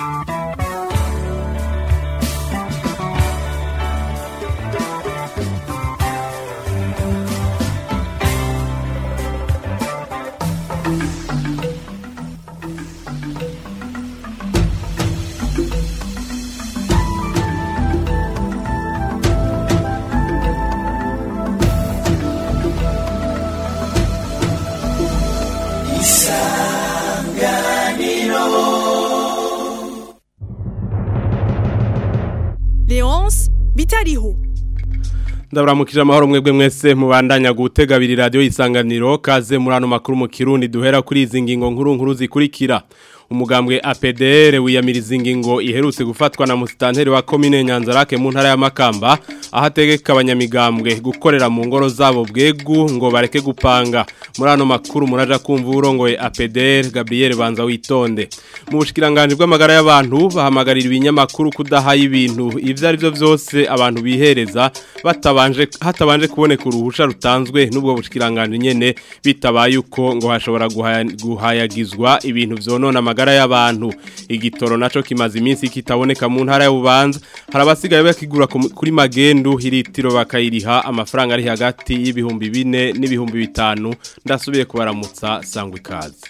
Leonce bitariho ndaburamukije amahoro mwebwe mwese mubandanya gutega abiri radiyo y'isanganiro kaze muri ano makuru mu kirundi duhera kuri izi ngingo nkuru nkuru zikurikira umugambwe APDR wiyamiriza ingingo iherutse gufatwa na musitanteri wa komine Nyanzarake mu ntara ya Makamba aho ategeka abanyamigambwe gukorera mu ngoro zabo bwegu ngo bareke gupanga muri ano makuru muraja kumva urongoye APDR Gabriel Banza witonde mu bushikiranganje bw'amagara y'abantu bahamagarira ibinyamakuru kudahaye ibintu ivyo ari byo byose abantu bihereza batabanje hatabanje kuboneka uruhusha rutanzwe n'ubwo bushikiranganje nyene bitabaye uko ngo hashobora guhaya- guhayagizwa ibintu vyonona amagara y'abantu igitoro naco kimaze iminsi kitaboneka mu ntara y'ububanza harabasigaye bakigura ku- kuri magendu hiritiro bakayiriha amafaranga ari hagati y'ibihumbi bine n'ibihumbi bitanu ndasubiye kubaramutsa sangwa ikaze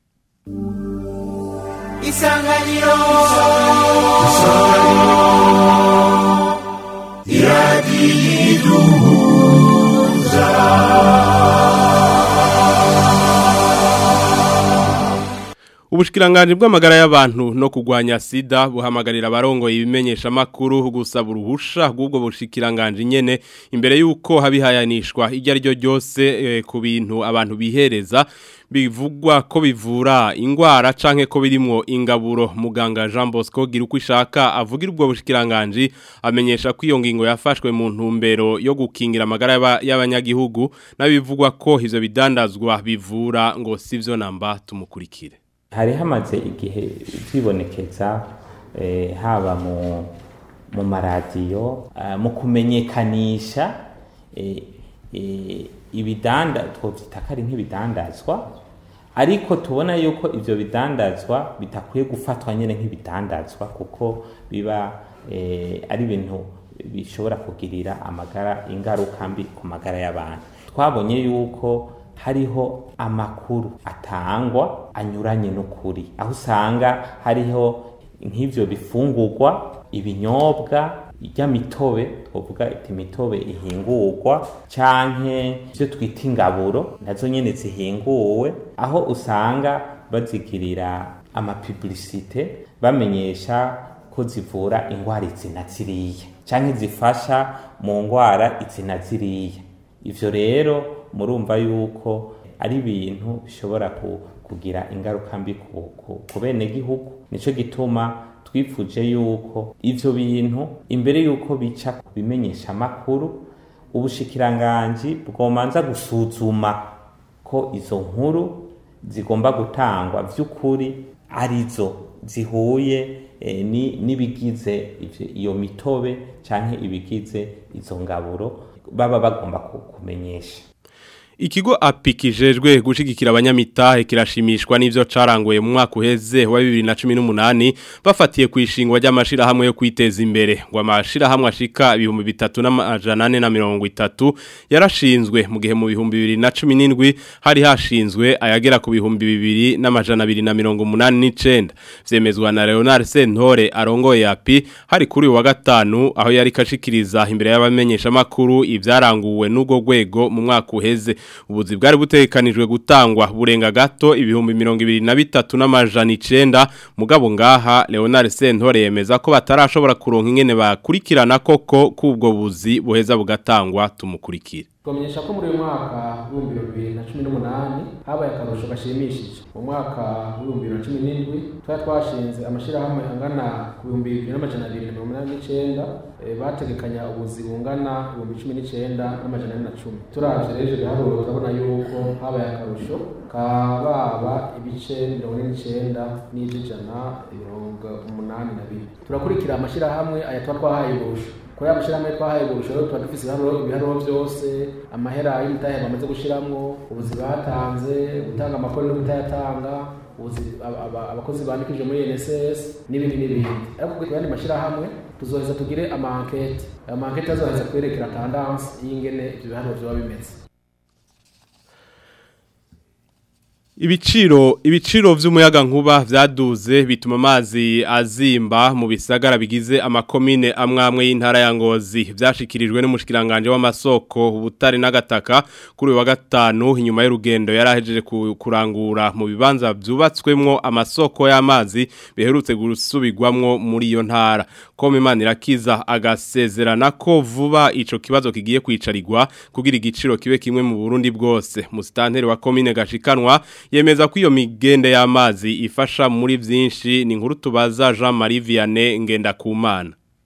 isanganiro Ubushikiranganje bw'amagara y'abantu no kugwanya sida buhamagarira abarongoye ibimenyesha makuru gusaba uruhusha rw'ubwo bushikiranganje nyene imbere yuko habihayanishwa iryo ari ryo ryose eh, ku bintu abantu bihereza bivugwa ko bivura ingwara canke ko birimwo ingaburo muganga Jean Bosco gira uko ishaka avugira ubwo bushikiranganje amenyesha ko iyo ngingo yafashwe mu ntumbero yo gukingira amagara y'aba- y'abanyagihugu nabivugwa ko ivyo bidandazwa bivura ngo sivyo namba tumukurikire hari hamaze igihe vyibonekeza eh, haba mu mu maradiyo eh, mu kumenyekanisha eh, eh, ibidanda twovyita ko ari nk'ibidandazwa ariko tubona yuko ivyo bidandazwa bitakwiye gufatwa nyene nk'ibidandazwa kuko biba eh, ari ibintu bishobora kugirira amagara ingaruka mbi ku magara y'abantu twabonye yuko hariho amakuru atangwa anyuranye n'ukuri aho usanga hariho nk'ivyo bifungurwa ibinyobwa ry'amitobe twovuga iti imitobe ihingurwa canke ivyo twita ingaburo nazo nyene zihinguwe aho usanga bazigirira amapublicite bamenyesha ko zivura ingwara izina ziriya canke zifasha mu ngwara izina ziriya ivyo rero murumva yuko ari ibintu bishobora ku- kugira ingaruka mbi ku, ku, ku bene gihugu nico gituma twifuje yuko ivyo bintu imbere yuko bica ku bimenyesha amakuru ubushikiranganji bwomanza gusuzuma ko izo nkuru zigomba gutangwa vy'ukuri arizo zihuye eh, ni- n'ibigize ivyo- iyo mitobe canke ibigize izo ngaburo baba bagomba ku- kumenyesha Ikigo apikijejwe gushigikira abanyamitahe kirashimishwa n'ivyo caranguye mu mwaka uheze wa 2018 bafatiye kwishingwa ry'amashira hamwe yo kwiteza imbere ngo amashira hamwe ashika ibihumbi bitatu n'amajana ane na mirongo itatu yarashinzwe mu gihe mu bihumbi 2017 hari hashinzwe ayagera ku bihumbi bibiri n'amajana abiri na mirongo umunani n'icenda vyemezwa na Leonard Sentore arongoye api hari kuri uyu wa gatanu aho yari kashikiriza imbere y'abamenyesha makuru ivyaranguwe n'ubwo rwego mu mwaka uheze ubuzi bwari butekanijwe gutangwa burenga gato ibihumbi mirongo ibiri na bitatu n'amajana icenda mugabo ngaha Leonard Sentore yemeza ko batarashobora kuronka ingene bakurikirana koko k'ubwo buzi buheza bugatangwa tumukurikire twamenyesha ko muri uyu mwaka w'ibihumbi bibiri na cumi n'umunani habaye akarusho gashimishije mu mwaka w'ibihumbi bibiri na cumi n'indwi twari twashinze amashyirahamwe angana ku bihumbi bibiri n'amajana abiri na mirongo inani n'icenda eh, bategekanya ubuzi bungana ibihumbi cumi n'icenda n'amajana ane na cumi turavye rero ibiharuro turabona yuko habaye akarusho kababa ibice mirongo ine n'icenda n'ivy'ijana mirongo umunani na bine turakurikira amashyirahamwe aya tuba twahaye uburusho kuri aya mashyirahamwe twahaye uburusho rero tuba dufise ibiharuro ibiharuro vyose amahera y'imitahe bamaze gushiramwo ubuzi batanze gutanga amakuru no kutayatanga ubuzi- aba- aba- abakozi bandikije muri NSS n'ibindi n'ibindi ariko ku yandi mashyirahamwe tuzoheza tugire ama enquete ayo ma enquete azoheza twerekera tendance y'ingene ivyo biharuro vyoba bimeze Ibiciro ibiciro vy'umuyaga nkuba vyaduze bituma amazi azimba mu bisagara bigize amakomine amwamwe y'intara ya Ngozi vyashikirijwe n'umushikiranganje w'amasoko ubutare n'agataka kuri uyu wa gatanu inyuma y'urugendo yarahejeje ku- kurangura mu bibanza vyubatswemwo amasoko y'amazi biherutse gusubirwamwo muri iyo ntara kome imana irakiza agasezerana ko vuba ico kibazo kigiye kwicarirwa kugira igiciro kibe kimwe mu Burundi bwose musitanteri wa komine gashikanwa yemeza ko iyo migende y'amazi ifasha muri vyinshi ni inkuru tubaza Jean Marie Vianney Ngendakumana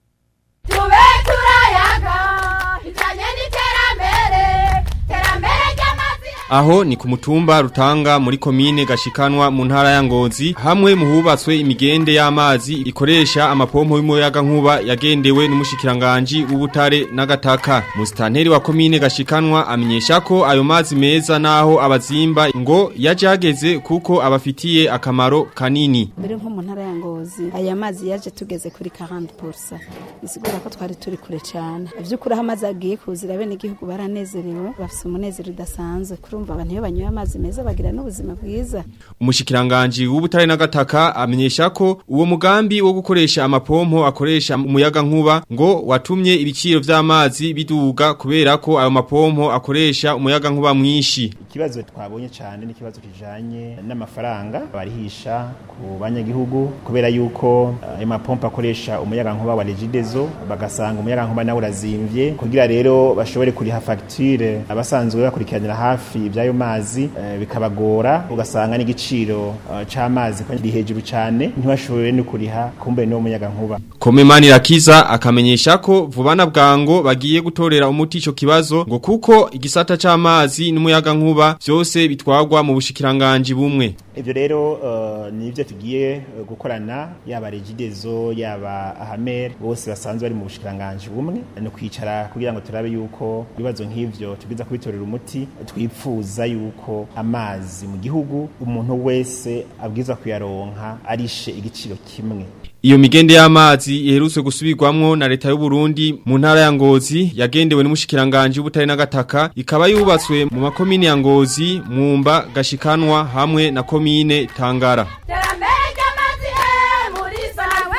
tube turayaga ijanye n'iterambere terambere ry'amazi Aho ni ku mutumba rutanga muri komine gashikanwa mu ntara ya Ngozi hamwe mu hubatswe imigende y'amazi ikoresha amapompo y'umuyaga nkuba yagendewe n'umushikiranganje w'ubutare n'agataka. Musitanteri wa komine gashikanwa amenyesha ko ayo mazi meza naho abazimba ngo yajageze kuko abafitiye akamaro kanini. mbere nko mu ntara ya ngozi aya mazi yaje tugeze kuri 40% bisigura ko twari turi kure cyane ivy'ukuri aho amazi agiye kuzira bene igihugu baranezerewe bafise umunezero udasanzwe kurumva abantu iyo banyoye amazi meza bagira n'ubuzima bwiza Umushikiranganje w'ubutare n'agataka amenyesha ko uwo mugambi wo gukoresha amapompo akoresha umuyaga nkuba ngo watumye ibiciro vy'amazi biduga kubera ko ayo mapompo akoresha umuyaga nkuba mwinshi. ikibazo twabonye cyane n'ikibazo kijanye n'amafaranga barihisha ku banyagihugu kubera yuko eh, ayo mapompo akoresha umuyaga nkuba wa regidezo bagasanga umuyaga nkuba nawe urazimvye kugira rero bashobore kuriha facture abasanzwe bakurikiranira hafi iby'ayo mazi eh, bikabagora ugasanga n'igiciro eh, c'amazi ko kiri hejuru cyane ntibashobore no kuriha kumbe no muyaga nkuba Komemani Rakiza akamenyesha ko vubana bwango bagiye gutorera umuti ico kibazo ngo kuko igisata c'amazi n'umuyaga nkuba vyose bitwagwa mu bushikiranganje bumwe. Ivyo rero uh, ni ivyo tugiye uh, gukorana yaba regidezo yaba ahamer bose basanzwe bari mu bushikiranganje bumwe no kwicara kugira ngo turabe yuko ibibazo nk'ivyo tugiza kubitorera umuti twipfuza yuko amazi mu gihugu umuntu wese abwiza kuyaronka arishe igiciro kimwe Iyo migende y'amazi iherutse gusubirwamwo na leta y'u Burundi mu ntara ya Ngozi yagendewe n'umushikiranganje w'ubutare n'agataka ikaba yubatswe mu makomine ya Ngozi, Mwumba, Gashikanwa hamwe na komine Tangara. terambere ry'amazi eh, muri sawe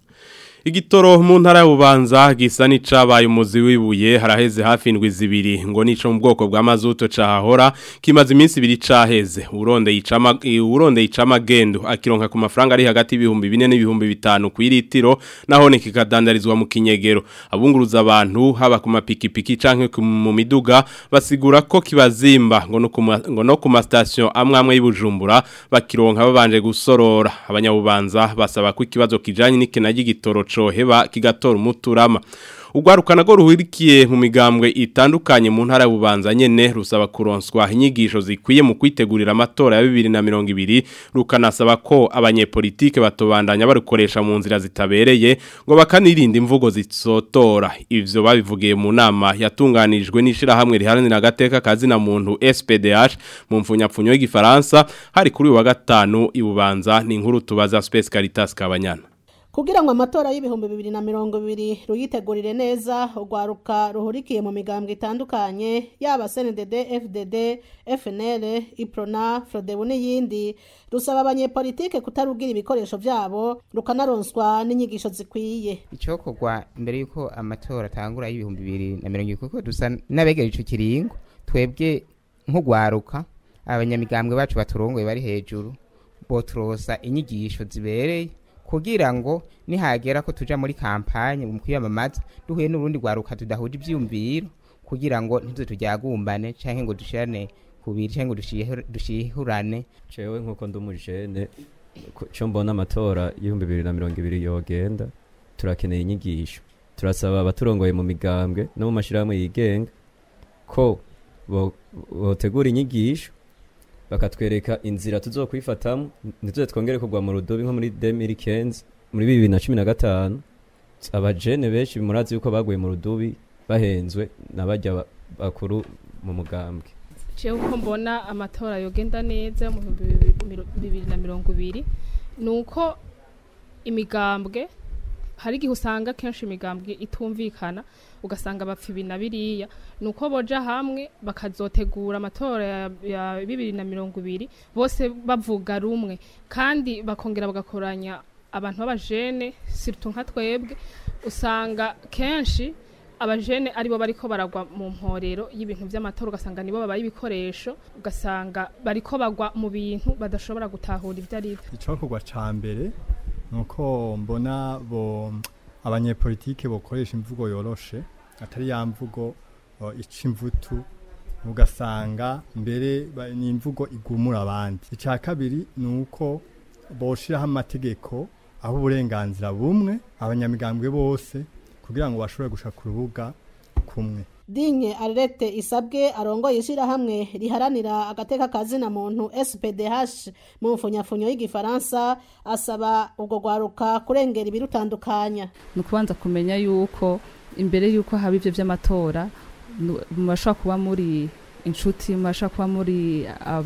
Igitoro mu ntara y'ububanza gisa n'icabaye umuzi wibuye haraheze hafi indwi zibiri ngo nico mu bwoko bwa mazuto cahahora kimaze iminsi ibiri caheze uronde yicama uronde yicama gendo akironka ku mafaranga ari hagati y'ibihumbi 4 n'ibihumbi 5 ku iritiro naho ni kikadandarizwa mu kinyegero abunguruza abantu haba ku mapikipiki canke ku- mu miduga basigura ko kibazimba ngo no ku ma- ngo no ku ma station amwe amwe y'Ibujumbura bakironka babanje gusorora abanyabubanza basaba ko ikibazo kijanye n'ikena y'igitoro coheba kigatora umuturama Ugwarukana go ruhirikiye mu migambwe itandukanye mu ntara y'ububanza nyene rusaba kuronswa inyigisho zikwiye mu kwitegurira amatora ya 2020 rukanasaba ko abanyepolitike batobandanya barukoresha mu nzira zitabereye ngo bakanirinda imvugo zisotora ivyo babivugiye mu nama yatunganijwe n'ishira hamwe riharanira agateka kazi na muntu SPDH mu mfunyapfunyo y'igifaransa hari kuri uyu wa gatanu ibubanza ni inkuru tubaza Space Caritas Kabanyana kugira ngo amatora y'ibihumbi bibiri na mirongo ibiri ruyitegurire neza urwaruka ruhurikiye mu migambwe itandukanye yaba cndd fdd fnl iprona frodebu n'iyindi rusaba abanyepolitike kutarugira ibikoresho byabo rukanaronswa n'inyigisho zikwiye icokorwa imbere y'uko amatora atangura y'ibihumbi bibiri na mirongo ibiri kuko dusa n'abegera ico kiringo twebwe nk'ugwaruka abanyamigambwe bacu baturongoye bari hejuru boturosa inyigisho zibereye kugira ngo nihagera ko tuja muri kampanye mu kwiyamamaza duhuye n'urundi rwaruka tudahuje ivyiyumviro kugira ngo ntizo tujyagumbane canke ngo dushirane kubiri canke ngo dushihe- dushihurane jewe nk'uko ndi umujene ku- co mbona amatora y'ibihumbi bibiri na mirongo ibiri yogenda turakeneye inyigisho turasaba abaturongoye mu migambwe no mu mashirahamwe yigenga ko bo- botegura inyigisho bakatwereka inzira tuzokwifatamo ntituze twongere kugwa mu rudobi nko muri 2015 muri bibiri na cumi na gatanu abajene benshi murazi yuko baguye mu rudubi bahenzwe n'abajya ba- bakuru mu mugambwe jewe uko mbona amatora yogenda neza mu bihumbi bibiri- miro- bibiri na mirongo ibiri ni uko imigambwe hari igihe usanga kenshi imigambwe itumvikana ugasanga bapfa ibi na biriya ni uko boja hamwe bakazotegura amatora ya, ya bibiri na mirongo ibiri bose bavuga rumwe kandi bakongera bagakoranya abantu b'abajene siritu nka twebwe usanga kenshi abajene aribo bariko baragwa mu mporero y'ibintu vy'amatora ugasanga nibo babaye ibikoresho ugasanga bariko bagwa mu bintu badashobora gutahura ivyo ari vyo icokorwa ca mbere nuko mbona bo abanyepolitike bokoresha imvugo yoroshe atari ya mvugo uh, ica imvutu ugasanga mbere ba- ni imvugo igumura abandi icya kabiri ni uko boshiraho amategeko aho uburenganzira bumwe abanyamigambwe bose kugira ngo bashobore gushaka urubuga kumwe dinye arete isabwe arongoye ishyirahamwe riharanira agateka kazina muntu spdh mu mfunyafunyo y'igifaransa asaba ubwo rwaruka kurengera ibirutandukanya ni ukubanza kumenya yuko imbere yuko haba ibyo by'amatora nu- mubashobora kuba muri inshuti mubashobora kuba muri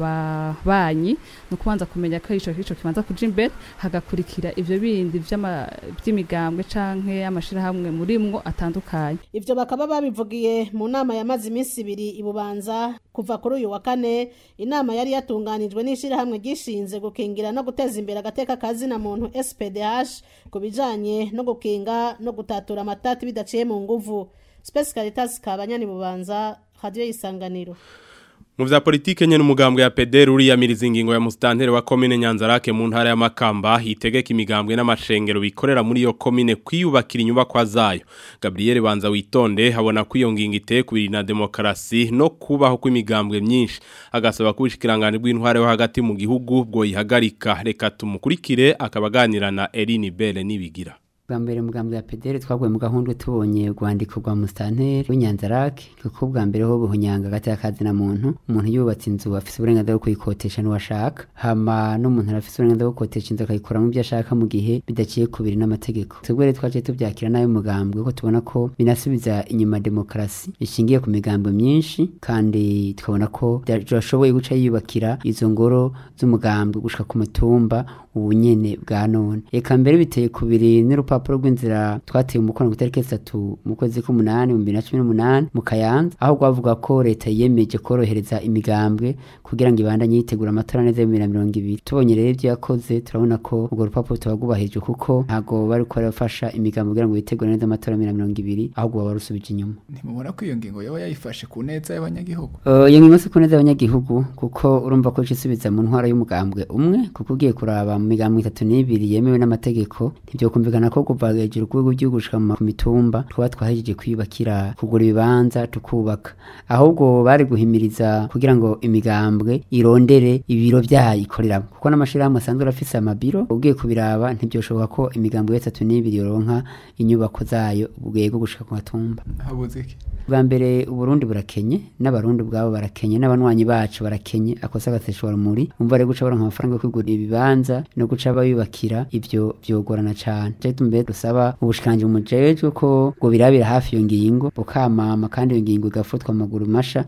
ababanyi ni ukubanza kumenya ko ico ico kibanza kuja imbere hagakurikira ivyo bindi vy'ama- vy'imigambwe canke amashirahamwe murimwo atandukanye ivyo bakaba babivugiye mu nama yamaze iminsi ibiri ibubanza kuva kuri uyu wa kane inama yari yatunganijwe n'ishyirahamwe ryishinze gukingira no guteza imbere agateka kazina muntu spdh ku bijanye no gukinga no gutatura amatati bidaciye mu nguvu space caritas kabanyani bubanza radio y'isanganiro Mu vya politike nyene umugambwe ya PDR uriyamiriza ingingo ya mustantere wa commune Nyanzarake mu ntara ya Makamba hitegeka imigambwe n'amashengero bikorera muri iyo commune kwiyubakira inyubakwa zayo. Gabriel Banza witonde habona ko iyo ngingo iteye kubiri na demokarasi no kubaho kw'imigambwe myinshi agasaba kubishikiranganje bw'intware yo hagati mu gihugu bwo yihagarika reka tumukurikire akabaganira na Eline Belle nibigira. bwa mbere mugambwe ya pedere twaguye mu gahunda tubonye urwandiko rwa musitanteri w'inyanzarake kuko bwa mbere ho buhunyanga hagati y'akazi na muntu umuntu yubatse inzu afite uburenganzira bwo kuyikotesha n'uwashaka hama n'umuntu arafite uburenganzira bwo gukotesha inzu akayikoramo ibyo ashaka mu gihe bidaciye kubiri n'amategeko twebwe rero twaciye tubyakira nabi mugambwe ko tubona ko binasubiza inyuma demokarasi ishingiye ku migambwe myinshi kandi tukabona ko byashoboye guca yiyubakira izo ngoro z'umugambwe gushika ku mutumba ubunyene bwa none reka mbere biteye kubiri n'urupapuro rw'inzira twateye umukono ku itariki zitatu mu kwezi k'umunani mu bibiri na cumi n'umunani mu kayanza aho rwavuga ko leta yiyemeje korohereza imigambwe kugira ngo ibandanye yitegura amatora neza ya bibiri na mirongo ibiri tubonye rero ibyo yakoze turabona ko urwo rupapuro tuba rwubahirije kuko ntabwo bari ko barafasha imigambwe kugira ngo bitegure neza amatora ya bibiri na mirongo ibiri ahubwo baba barusubije inyuma ntimubona ko iyo ngingo yaba yayifashe ku neza y'abanyagihugu Uh, iyo ngingo si ku neza y'abanyagihugu kuko urumva ko ica isubiza mu ntwaro y'umugambwe umwe kuko ugiye kuraba mu migambwe itatu n'ibiri yemewe n'amategeko ntibyokumvikana ko kuva hejuru ku rwego rw'igihugu gushika mu ma- ku mitumba twaba twahejeje kwiyubakira kugura ibibanza tukubaka ahubwo bari guhimiriza kugira ngo imigambwe irondere ibiro vyayo ikoreramo kuko n'amashirahamwe asanzwe arafise amabiro ugiye kubiraba ntibyoshoboka ko imigambwe itatu n'ibiri yoronka inyubako zayo bwego gushika ku matumba habuze iki bwa mbere uburundi burakenye n'abarundi ubwabo barakenye n'abanywanyi bacu barakenye akosa agaseshwa rumuri umva rero guca baronka amafaranga yo kwigura ibibanza no guca bayubakira ivyo vyogorana cane je tumbe dusaba ubushikanje mujejwe ko ngo birabira hafi iyo ngingo bukamama kandi iyo ngingo igafutwa mu maguru masha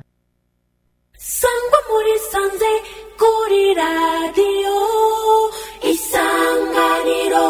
sangwa muri sanze kuri radiyo isanganiro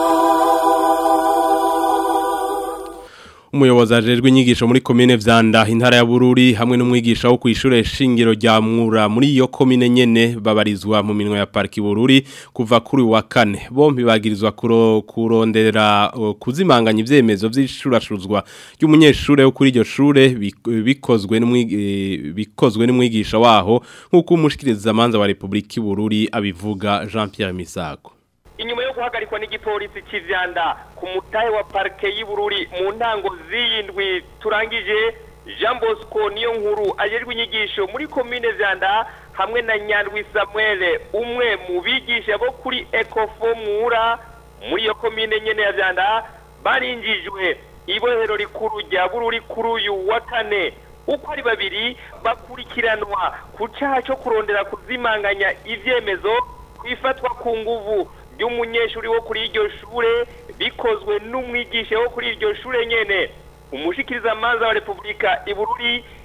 Umuyobozi ajejwe inyigisho muri komine Vyanda intara ya Bururi hamwe n'umwigisha wo kwishure shingiro rya Mura muri iyo komine nyene babarizwa mu minwe ya parki Bururi kuva kuri wa kane bombi bagirizwa kuro, kurondera uh, kuzimanganya ivyemezo vy'ishurashuzwa ry'umunyeshure wo kuri iryo shure bik- bikozwe n'umwigi- eh, bikozwe n'umwigisha waho nkuko umushikiriza amanza wa Republika Bururi abivuga Jean Pierre Misago inyuma yo guhagarikwa n'igipolisi cy'ivyanda ku mutahe wa parike y'Ibururi mu ntango z'iyindwi turangije Jean Bosco niyo nkuru ajejwe inyigisho muri komine Vyanda hamwe na Nyandwi Samuel umwe mu bigisha bo kuri Ecofo Mura muri iyo komine nyene ya Vyanda barinjijwe ibohero rikuru rya Bururi kuri uyu wa kane uko ari babiri bakurikiranwa ku caha co kurondera kuzimanganya ivyemezo kwifatwa ku nguvu ry'umunyeshuri wo kuri iryo shure bikozwe n'umwigisha wo kuri iryo shure nyene umushikiriza manza wa Republika Ibururi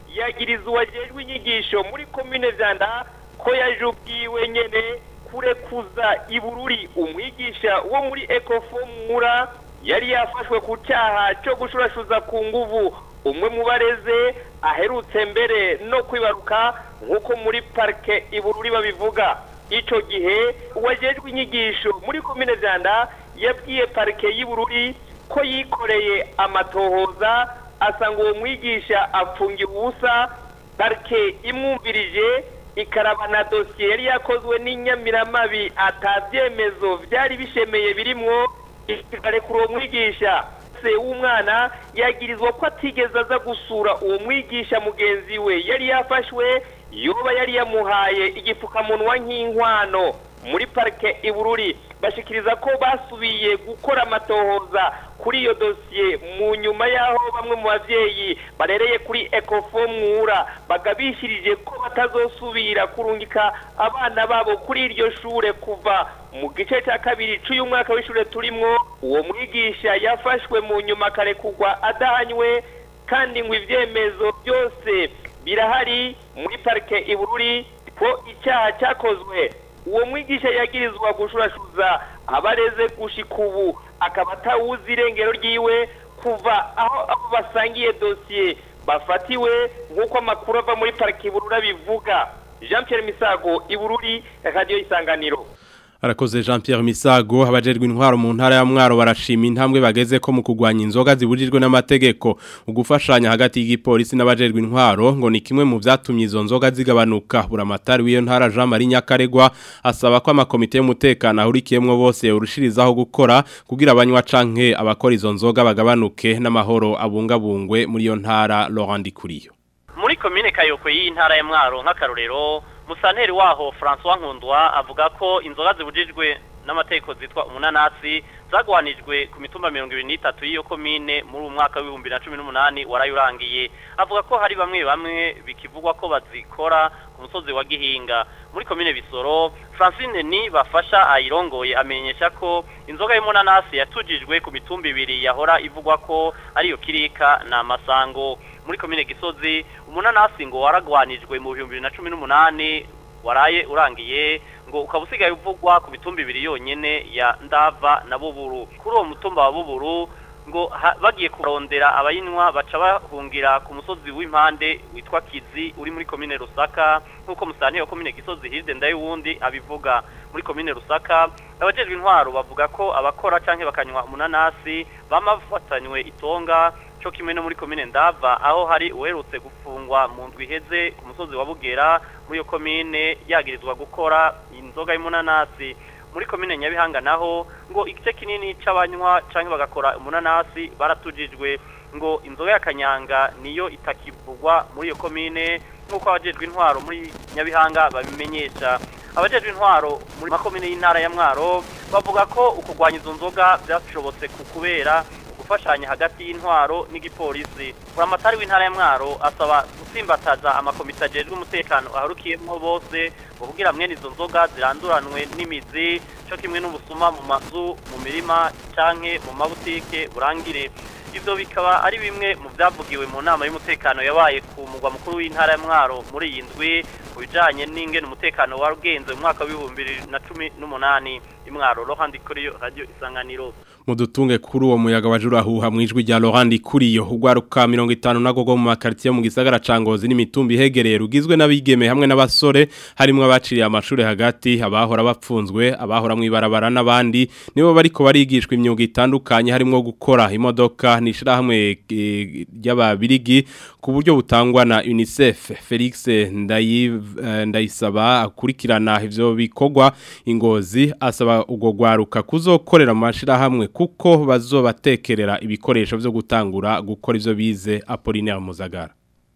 yagiriza uwajejwe inyigisho muri komine vyanda ko yaje ubwiwe nyene kurekuza ibururi umwigisha wo muri ecofo mura yari yafashwe ku cyaha cyo gushurashuza ku nguvu umwe mu bareze aherutse mbere no kwibaruka nk'uko muri parike ibururi babivuga icyo gihe uwajejwe inyigisho muri komine vyanda yabwiye parike y'ibururi ko yikoreye amatohoza asanga uwo mwigisha apfungiye ubusa parike imwumvirije ikarabana dosiye yari yakozwe n'inyamiramabi atabyemezo byari bishemeye birimwo ikarekura uwo mwigisha se w'umwana yagirizwa ko atigeze aza gusura uwo mwigisha mugenzi we yari yafashwe yoba yari yamuhaye igipfukamunwa nk'inkwano muri parike ibururi bashikiriza ko basubiye gukora amatohoza kuri iyo dosiye mu nyuma y'aho bamwe mu babyeyi barereye kuri ecofo mwura bagabishirije ko batazosubira kurungika abana babo kuri iryo shure kuva mu gice cya kabiri cy'uyu mwaka w'ishure turimwo uwo mwigisha yafashwe mu nyuma akarekugwa adahanywe kandi ngo ibyemezo byose birahari muri parike ibururi ko icyaha cyakozwe uwo mwigisha yagirizwa gushurashuza abareze gushika ubu akaba atawuzi irengero ryiwe kuva aho abo basangiye dosiye bafatiwe nk'uko amakuru ava muri pariki iburura bivuga jean Pierre misago ibururi radiyo isanganiro Arakoze Jean Pierre Misago abajejwe intwaro mu ntara ya Mwaro barashima intambwe bageze ko mu kugwanya inzoga zibujijwe n'amategeko ugufashanya hagati y'igipolisi n'abajejwe intwaro ngo ni kimwe mu vyatumye izo nzoga zigabanuka buramatari w'iyo ntara Jean Marie Nyakaregwa asaba ko amakomite y'umutekano ahurikiyemwo bose urushirizaho gukora kugira abanywa canke abakora izo nzoga bagabanuke n'amahoro abungabungwe muri iyo ntara Laurent Kuriyo muri komine Kayoko y'intara ya Mwaro nk'akarorero musanteri waho François Nkundwa avuga ko inzoga zibujijwe n'amategeko zitwa umunanasi zagwanijwe ku mitumba mirongo ibiri n'itatu y'iyo komine muri uwo mwaka w'ibihumbi na cumi n'umunani warayurangiye avuga ko hari bamwe bamwe bikivugwa ko bazikora ku musozi wa gihinga muri komine bisoro francine ni bafasha ayirongoye amenyesha ko inzoga y'umunanasi yatujijwe ku mitumba ibiri yahora ivugwa ko ariyo kirika na masango muri komine gisozi umunanasi ngo waragwanijwe mu bihumbi bibiri na cumi n'umunani waraye urangiye ngo ukaba usigaye uvugwa ku mitumba ibiri yonyene ya ndava na buburu kuri uwo mutumba wa buburu ngo bagiye kurondera abayinywa baca bahungira ku musozi w'impande witwa kizi uri muri komine rusaka nk'uko musanteri wa komine gisozi hirde ndayuwundi abivuga muri komine rusaka abajejwe intwaro bavuga ko abakora canke bakanywa umunanasi bama bafatanywe itonga cyo kimwe no muri komine ndava aho hari uherutse gufungwa mu ndwi iheze ku musozi wa bugera muri iyo komine yagirizwa gukora inzoga y'umunanasi muri komine nyabihanga naho ngo igice kinini c'abanywa canke bagakora umunanasi baratujijwe ngo inzoga ya kanyanga niyo itakivugwa muri iyo komine nk'uko abajejwe intwaro muri nyabihanga babimenyesha abajejwe intwaro muri makomine y'intara ya mwaro bavuga ko ukugwanya izo nzoga byashobotse ku kubera gufashanya hagati y'intwaro n'igipolisi buramatari w'intara ya mwaro asaba gusimbataza amakomite ajejwe umutekano aharukiyemo bose ngo kugira mwene izo nzoga ziranduranwe n'imizi cyo kimwe n'ubusuma mu mazu mu mirima canke mu mabutike burangire ivyo bikaba ari bimwe mu vyavugiwe mu nama y'umutekano yabaye ku mugwa mukuru w'intara ya mwaro muri iyi ndwi mu bijanye n'ingene umutekano warugenze mu mwaka w'ibihumbi bibiri na cumi n'umunani imwaro rohandi kuri radio isanganiro mudutunge kuri uwo muyaga wajurahuha mwijwi rya Laurent Kuriyo ugwaruka 50 nagogo mu makartier mu gisagara cangozi n'imitumbi hegereye rugizwe n'abigeme hamwe n'abasore harimo abaciriye amashuri hagati abahora bapfunzwe abahora mwibarabara n'abandi nibo bariko barigishwa imyuga itandukanye harimo gukora imodoka nishira hamwe ry'ababirigi ku buryo butangwa na UNICEF Felix Ndayiv ndayisaba akurikirana ivyo bikogwa ingozi asaba ubwo gwaruka kuzokorera mu mashira hamwe kuko bazobatekerera ibikoresho byo gutangura gukora ivyo bize Apollinaire Muzagara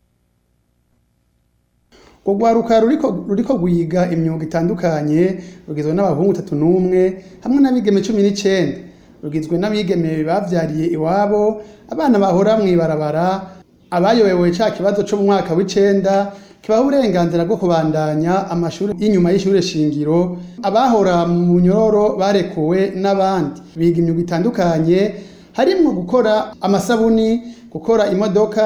Ugwaruka ruriko ruriko guyiga imyuga itandukanye rugizwe n'abahungu 31 hamwe n'abigeme 19 rugizwe n'abigeme bavyariye iwabo abana bahora mwibarabara abayobewe ca kibazo cyo mu mwaka w'icenda kibaho uburenganzira bwo kubandanya amashuri y'inyuma y'ishure shingiro abahora mu nyororo barekuwe n'abandi biga imyuga itandukanye harimwo gukora amasabuni gukora imodoka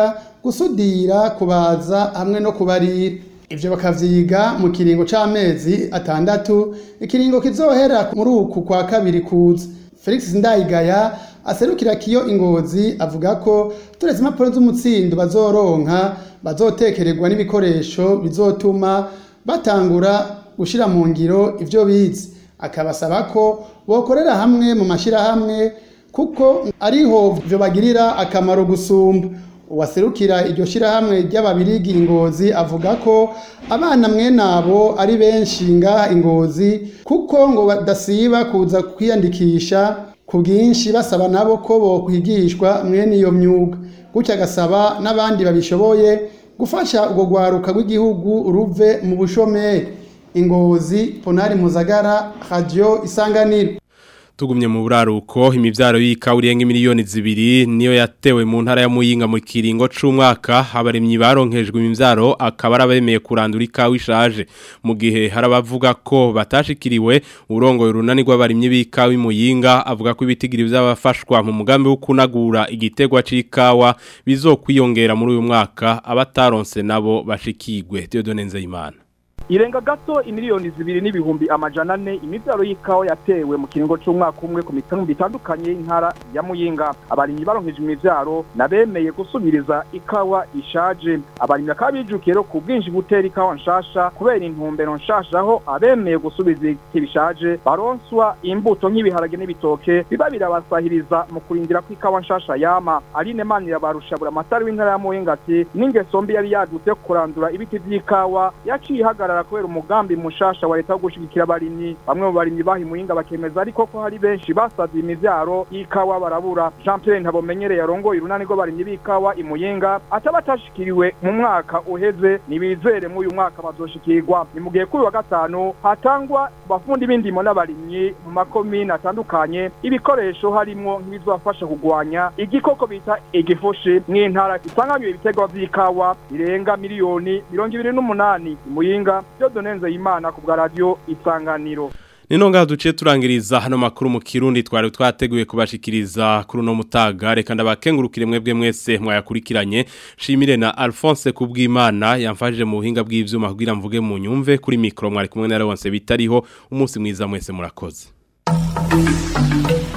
gusudira kubaza hamwe no kubarira ivyo bakavyiga mu kiringo c'amezi atandatu ikiringo kizohera muri uku kwa kabiri kuza felix ndayigaya aserukira kiyo ingozi avuga ko turetse impapuro z'umutsindo bazoronka bazotekererwa n'ibikoresho bizotuma batangura gushira mu ngiro ivyo bize akabasaba ko bokorera hamwe mu mashirahamwe kuko ariho vyo bagirira akamaro gusumba uwaserukira iryo shirahamwe ry'ababirigi ingozi avuga ko abana mwenabo ari benshi ngaha ingozi kuko ngo badasiba kuza kwiyandikisha ku bwinshi basaba nabo ko bokwigishwa mwene iyo myuga gutyo agasaba n'abandi babishoboye gufasha urwo rwaruka rw'igihugu ruve mu bushomeri ingozi ponari muzagara radio isanganiro Tugumye mu buraruko imivyaro y'ikawa irenga miliyoni zibiri niyo yatewe mu ntara ya Muyinga mu kiringo c'umwaka abaremyi baronkejwe imivyaro akaba arabemeye kurandura ikawa ishaje mu gihe harabavuga ko batashikiriwe urongoye urunani rw'abarimyi b'ikawa i Muyinga avuga ko ibitigiri by'abafashwa mu mugambi wo kunagura igitegwa c'ikawa bizokwiyongera muri uyu mwaka abataronse nabo bashikigwe Theodone Nzeyimana irenga gato imiliyoni zibiri n'ibihumbi amajana ane imivyaro y'ikawa yatewe mu kiringo c'umwaka umwe ku mitungo bitandukanye y'intara ya muyinga abarimyi baronkeje imivyaro nabemeye gusubiriza ikawa ishaje abarimyi bakaba bijukiye rero ku bwinshi gutera ikawa nshasha kubera intumbero nshasha aho abemeye gusubiza ibiti bishaje baronswa imbuto nk'ibiharage n'ibitoke biba birabasahiriza mu kurindira ko ikawa nshasha yama aline manira barusha buri amatari w'intara ya muyinga ati n'ingeso mbi yari yadutse yo kurandura ibiti vy'ikawa yaciye ihagarara kubera umugambi mushasha wa leta wo gushigikira abarimyi bamwe mu barimyi bahimuyinga bakemeza ariko ko hari benshi basaziye imivyaro y'ikawa barabura Jean Pierre Ntabomenyereye yarongoye urunani rw'abarimyi b'ikawa imuyinga ataba atashikiriwe mu mwaka uheze nibizere mu uyu mwaka bazoshikirwa ni mu gihe kuri wa gatanu hatangwa bafundi b'indimo n'abarimyi mu makomine atandukanye ibikoresho harimwo nk'ibizobafasha kugwanya igikoko bita igifushi mw'intara isanganywe ibiterwa vy'ikawa birenga miliyoni mirongo ibiri n'umunani imuyinga byo donenze imana ku bwa radio isanganiro Nino ngaha duciye turangiriza hano makuru mu Kirundi twari twateguye kubashikiriza kuri no mutaga reka ndabakengurukire mwebwe mwese mwayakurikiranye shimire na Alphonse kubwimana yamfashije mu buhinga bw'ivyuma kugira mvuge mu nyumve kuri micro mwari kumwe na Leonce bitariho umunsi mwiza mwese murakoze